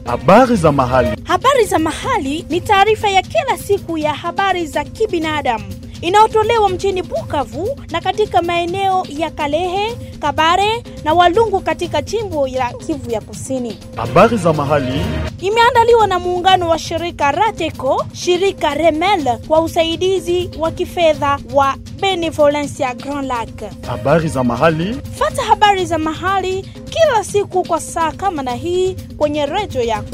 Habari za mahali. Habari za mahali ni taarifa ya kila siku ya habari za kibinadamu inayotolewa mjini Bukavu na katika maeneo ya Kalehe, Kabare na Walungu katika jimbo la Kivu ya Kusini. Habari za mahali. Imeandaliwa na muungano wa shirika Rateco, shirika Remel kwa usaidizi wa kifedha wa Benevolencia Grand Lac. Habari za mahali. Fata habari za mahali kila siku kwa saa kama na hii kwenye redio yako.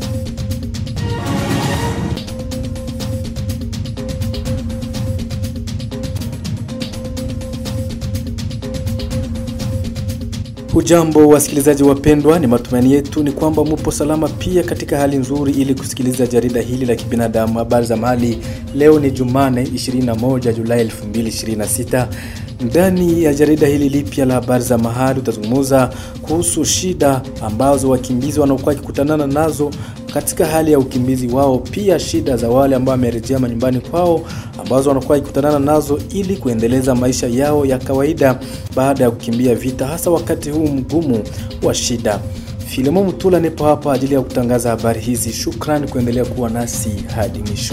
Hujambo wasikilizaji wapendwa, ni matumaini yetu ni kwamba mupo salama pia katika hali nzuri, ili kusikiliza jarida hili la kibinadamu habari za mahali. Leo ni Jumane 21 Julai 2026. Ndani ya jarida hili lipya la habari za mahali utazungumza kuhusu shida ambazo wakimbizi wanaokuwa wakikutanana nazo katika hali ya ukimbizi wao, pia shida za wale ambao wamerejea manyumbani kwao ambazo wanakuwa wakikutanana nazo ili kuendeleza maisha yao ya kawaida baada ya kukimbia vita, hasa wakati huu mgumu wa shida. Filimo Mutula nipo hapa ajili ya kutangaza habari hizi. Shukrani kuendelea kuwa nasi hadi mwisho.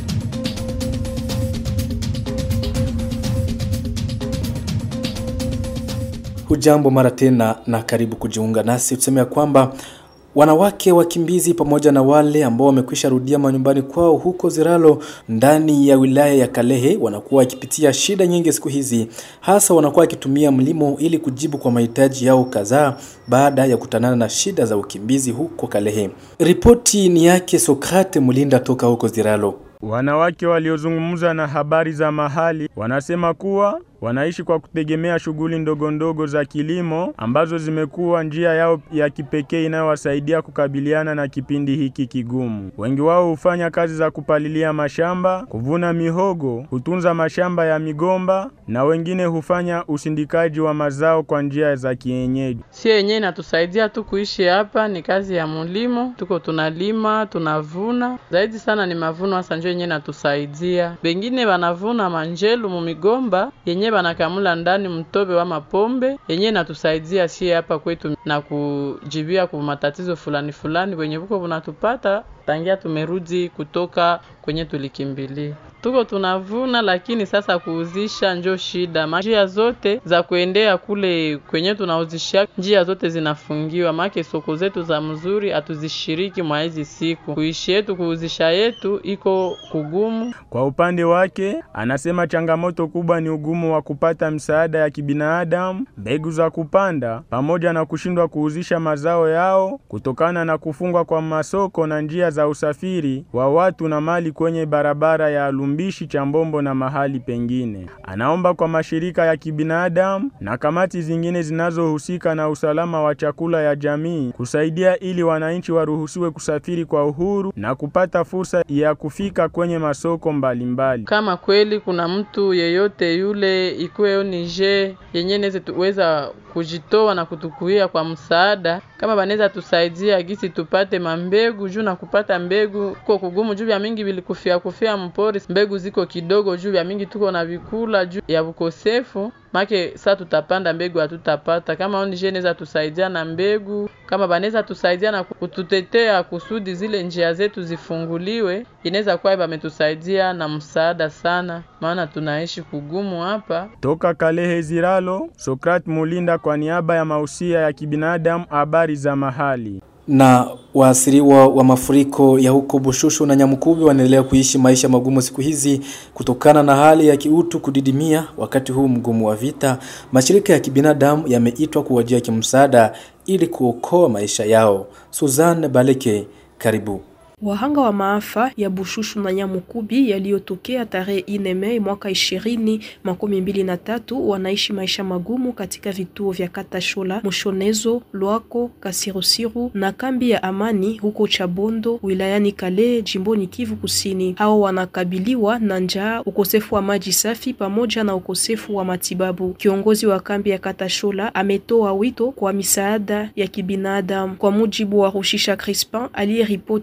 Hujambo mara tena na karibu kujiunga nasi. Tuseme ya kwamba wanawake wakimbizi pamoja na wale ambao wamekwisha rudia manyumbani kwao huko Ziralo ndani ya wilaya ya Kalehe wanakuwa wakipitia shida nyingi siku hizi, hasa wanakuwa wakitumia mlimo ili kujibu kwa mahitaji yao kadhaa baada ya kutanana na shida za ukimbizi huko Kalehe. Ripoti ni yake Sokrate Mulinda toka huko Ziralo. Wanawake waliozungumza na habari za mahali wanasema kuwa wanaishi kwa kutegemea shughuli ndogo ndogo za kilimo ambazo zimekuwa njia yao ya kipekee inayowasaidia kukabiliana na kipindi hiki kigumu. Wengi wao hufanya kazi za kupalilia mashamba, kuvuna mihogo, kutunza mashamba ya migomba na wengine hufanya usindikaji wa mazao kwa njia za kienyeji. Si yenyewe inatusaidia tu kuishi hapa, ni kazi ya mulimo, tuko tunalima, tunavuna. Zaidi sana ni mavuno, hasa njo yenyewe inatusaidia. Bengine wanavuna manjelu mumigomba yenye banakamula ndani mtobe wa mapombe yenye inatusaidia sie hapa kwetu na kujibia kwa matatizo fulani fulani wenye buko bunatupata tangia tumerudi kutoka kwenye tulikimbilia. Tuko tunavuna, lakini sasa kuuzisha njo shida. Njia zote za kuendea kule kwenye tunauzishia, njia zote zinafungiwa, make soko zetu za mzuri hatuzishiriki mwa hizi siku. Kuishi yetu kuuzisha yetu iko kugumu. Kwa upande wake, anasema changamoto kubwa ni ugumu wa kupata msaada ya kibinadamu, mbegu za kupanda, pamoja na kushindwa kuuzisha mazao yao kutokana na kufungwa kwa masoko na njia za usafiri wa watu na mali kwenye barabara ya Lumbishi, Chambombo na mahali pengine. Anaomba kwa mashirika ya kibinadamu na kamati zingine zinazohusika na usalama wa chakula ya jamii kusaidia ili wananchi waruhusiwe kusafiri kwa uhuru na kupata fursa ya kufika kwenye masoko mbalimbali mbali. Kama kweli kuna mtu yeyote yule ikuwe nije yenye neze tuweza kujitoa na kutukuia kwa msaada, kama banaweza tusaidia gisi tupate mambegu juu na kupata mbegu ko kugumu juu ya mingi bilikufia kufia mpori, mbegu ziko kidogo juu ya mingi tuko na vikula juu ya ukosefu make saa tutapanda mbegu hatutapata. Kama ONG inaweza tusaidia na mbegu, kama banaweza tusaidia na kututetea kusudi zile njia zetu zifunguliwe, inaweza kuwa bametusaidia na msaada sana, maana tunaishi kugumu hapa. Toka Kalehe Ziralo, Sokrat Mulinda kwa niaba ya mausia ya kibinadamu, habari za mahali na waasiriwa wa mafuriko ya huko Bushushu na Nyamukubi wanaendelea kuishi maisha magumu siku hizi kutokana na hali ya kiutu kudidimia wakati huu mgumu wa vita. Mashirika ya kibinadamu yameitwa kuwajia kimsaada ili kuokoa maisha yao. Suzanne Baleke, karibu. Wahanga wa maafa ya Bushushu na Nyamukubi yaliyotokea tarehe ine Mei mwaka ishirini makumi mbili na tatu wanaishi maisha magumu katika vituo vya Katashola, Mushonezo, Lwako, Kasirusiru na kambi ya Amani huko Chabondo wilayani Kale jimboni Kivu Kusini. Hao wanakabiliwa na njaa, ukosefu wa maji safi pamoja na ukosefu wa matibabu. Kiongozi wa kambi ya Katashola ametoa wito kwa misaada ya kibinadamu. Kwa mujibu wa Rushisha Crispin aliyeripoti habari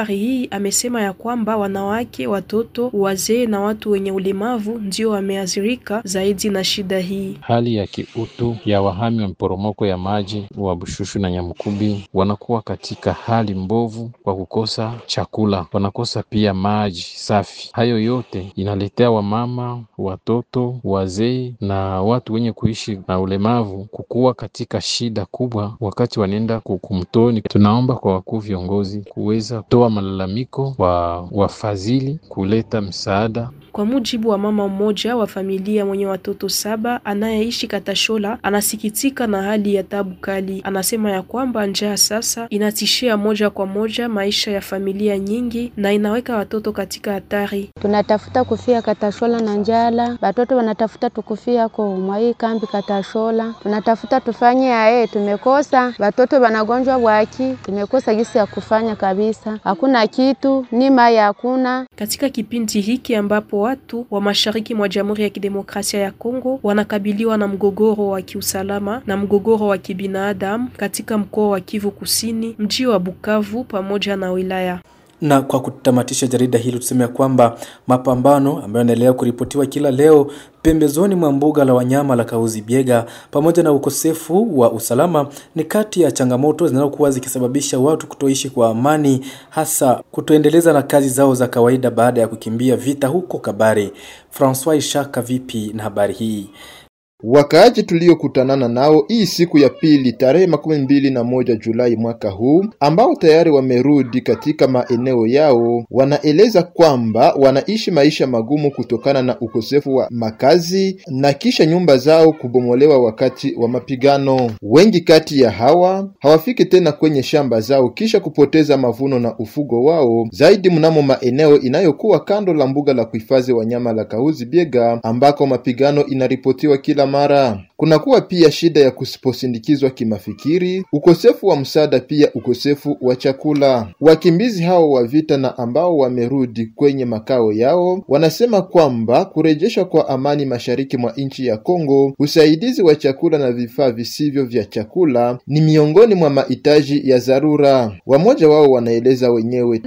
habari hii amesema ya kwamba wanawake, watoto, wazee na watu wenye ulemavu ndio wameathirika zaidi na shida hii. Hali ya kiutu ya wahami wa mporomoko ya maji wa Bushushu na Nyamukubi wanakuwa katika hali mbovu kwa kukosa chakula, wanakosa pia maji safi. Hayo yote inaletea wamama, watoto, wazee na watu wenye kuishi na ulemavu kukuwa katika shida kubwa wakati wanaenda kumtoni. Tunaomba kwa wakuu viongozi kuweza kutoa malalamiko kwa wafadhili kuleta msaada Kwa mujibu wa mama mmoja wa familia mwenye watoto saba anayeishi Katashola, anasikitika na hali ya tabu kali. Anasema ya kwamba njaa sasa inatishia moja kwa moja maisha ya familia nyingi na inaweka watoto katika hatari. tunatafuta kufia Katashola na njala, batoto wanatafuta tukufia ko mwai kambi Katashola, tunatafuta tufanye aye, tumekosa batoto wanagonjwa bwaki, tumekosa gisi ya kufanya kabisa, hakuna kitu ni mai hakuna. Katika kipindi hiki ambapo watu wa mashariki mwa Jamhuri ya Kidemokrasia ya Kongo wanakabiliwa na mgogoro wa kiusalama na mgogoro wa kibinadamu katika mkoa wa Kivu Kusini, mji wa Bukavu pamoja na wilaya Na kwa kutamatisha jarida hili tuseme ya kwamba mapambano ambayo yanaendelea kuripotiwa kila leo pembezoni mwa mbuga la wanyama la Kahuzi Biega pamoja na ukosefu wa usalama ni kati ya changamoto zinazokuwa zikisababisha watu kutoishi kwa amani, hasa kutoendeleza na kazi zao za kawaida baada ya kukimbia vita huko Kabare. Francois Ishaka, vipi na habari hii? Wakaaji tuliokutanana nao hii siku ya pili tarehe makumi mbili na moja Julai mwaka huu, ambao tayari wamerudi katika maeneo yao, wanaeleza kwamba wanaishi maisha magumu kutokana na ukosefu wa makazi na kisha nyumba zao kubomolewa wakati wa mapigano. Wengi kati ya hawa hawafiki tena kwenye shamba zao kisha kupoteza mavuno na ufugo wao, zaidi mnamo maeneo inayokuwa kando la mbuga la kuhifadhi wanyama la Kahuzi Biega ambako mapigano inaripotiwa kila mara. Kunakuwa pia shida ya kusiposindikizwa kimafikiri, ukosefu wa msaada, pia ukosefu wa chakula. Wakimbizi hao wa vita na ambao wamerudi kwenye makao yao wanasema kwamba kurejeshwa kwa amani mashariki mwa nchi ya Kongo, usaidizi wa chakula na vifaa visivyo vya chakula ni miongoni mwa mahitaji ya dharura. Wamoja wao wanaeleza wenyewe.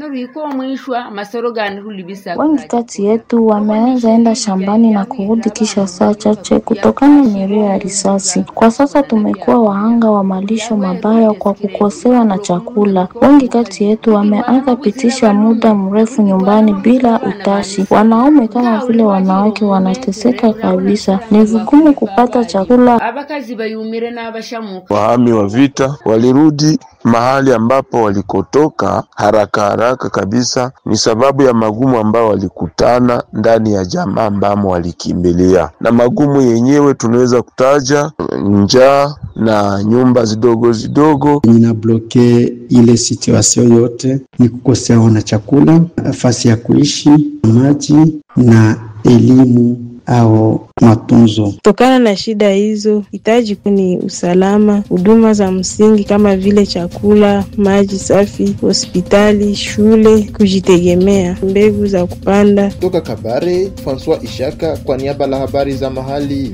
Wengi kati yetu wameanza enda shambani na kurudi kisha saa chache kutokana na milio ya risasi. Kwa sasa tumekuwa wahanga wa malisho mabaya kwa kukosewa na chakula. Wengi kati yetu wameanza pitisha muda mrefu nyumbani bila utashi. Wanaume kama vile wanawake wanateseka kabisa, ni vigumu kupata chakula. Wahami wa vita walirudi mahali ambapo walikotoka haraka haraka kabisa, ni sababu ya magumu ambayo walikutana ndani ya jamaa ambamo walikimbilia, na magumu yenyewe tunaweza kutaja njaa na nyumba zidogo zidogo. Inabloke ile situation yote ni kukosewa na chakula, nafasi ya kuishi, maji na elimu au matunzo. Kutokana na shida hizo, hitaji ni usalama, huduma za msingi kama vile chakula, maji safi, hospitali, shule, kujitegemea, mbegu za kupanda. Toka Kabare, Francois Ishaka kwa niaba la habari za mahali.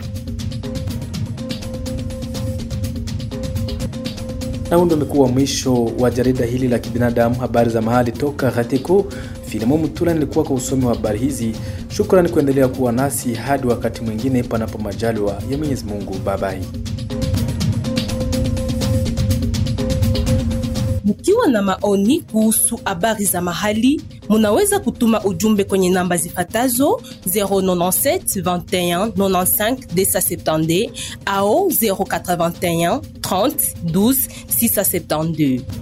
Na huu ndio umekuwa mwisho wa jarida hili la kibinadamu, habari za mahali toka Gateko. Filimo Mutula nilikuwa kwa usomi wa habari hizi. Shukrani kuendelea kuwa nasi hadi wakati mwingine, panapo majaliwa ya Mwenyezi Mungu. Babai. Mkiwa na maoni kuhusu habari za mahali, munaweza kutuma ujumbe kwenye namba zifatazo 097 21 95 270 au 081 30 12 672.